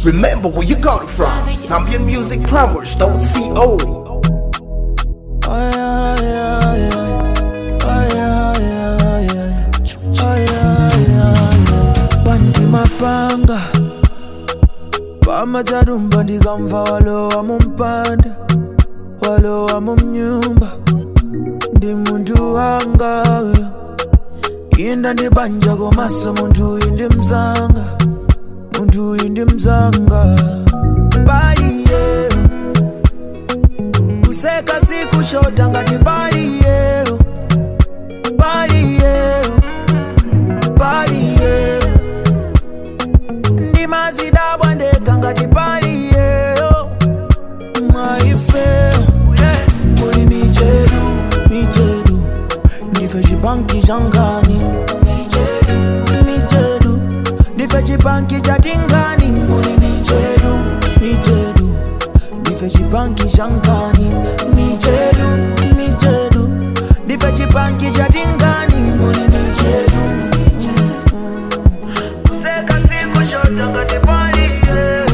Remember where you got it from. Zambian Music Plumbers, don't CO. Ay, ay, ay, ay. Ay, ay, ay, ay. Ay, ay, ay, ay. Bandi mapanga pamatarumba ndikamva walowa mumpanda walowa mumnyumba ndi munthu wanga uyo. inda ndibanja komaso munthu uyu ndi mzanga munthu uyu ndi mzanga paliye kuseka sikushota ngati paliye paliye paliye ndimazidabwa ndekha ngati paliyeyo mwaifeyo muli michedu michedu ndife chipanki changani michedu michedu ndife chipanki chatingani muli michedu michedu ndife chipanki changani michedu michedu ndife chipanki chatingani muli michedu kuseka sikushota ngati paliye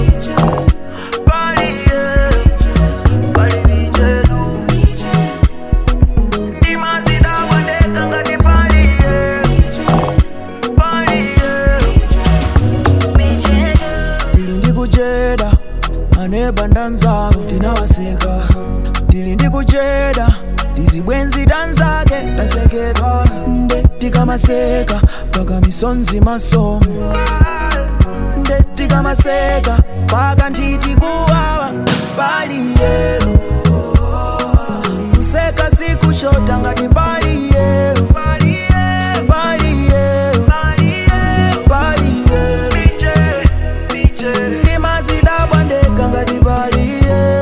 paliye pali michedu ndimazidabwa ndekha ngati paliye paliye tili ndi kucheda aneba ndanzako tinawaseka tili ndi kucheda tizibwenzi tanzake tasekedwa nde tikamaseka paka misonzi masomo nde tikamaseka paka ntiti kuwawa paliye kuseka sikushota ngati paliye paliye paliye ndimazidabwa ndekha ngati paliye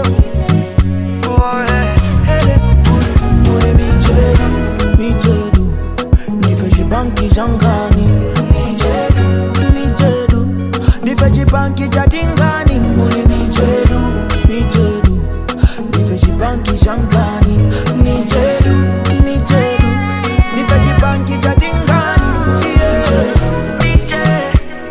muli michedu michedu ndife chipanki changani michedu michedu ndife chipanki chatingani muli michedu michedu ndife chipanki changani michedu michedu ndife chipanki chatingani yeah.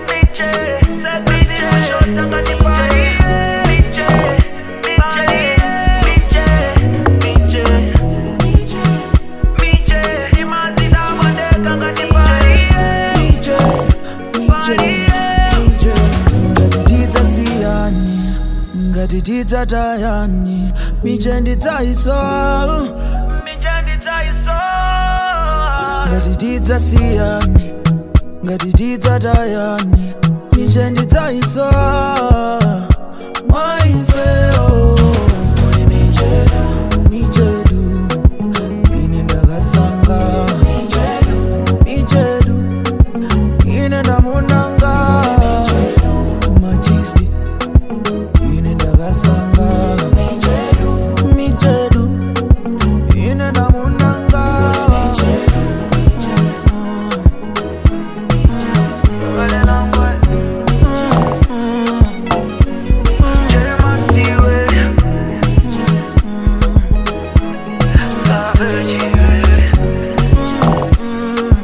ngatitidza tayani miche ndidzaiso ngatitidza siyani ngatitidza tayani miche ndidzaiso mwaifeo muli michedu michedu ine ndakasanga michedu michedu ine ndamunanga machisti ine ndakasanga michedu michedu ine ndamunanga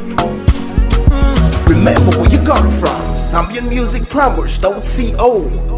Remember where you got it from. Zambian Music Plumbers, don't CO.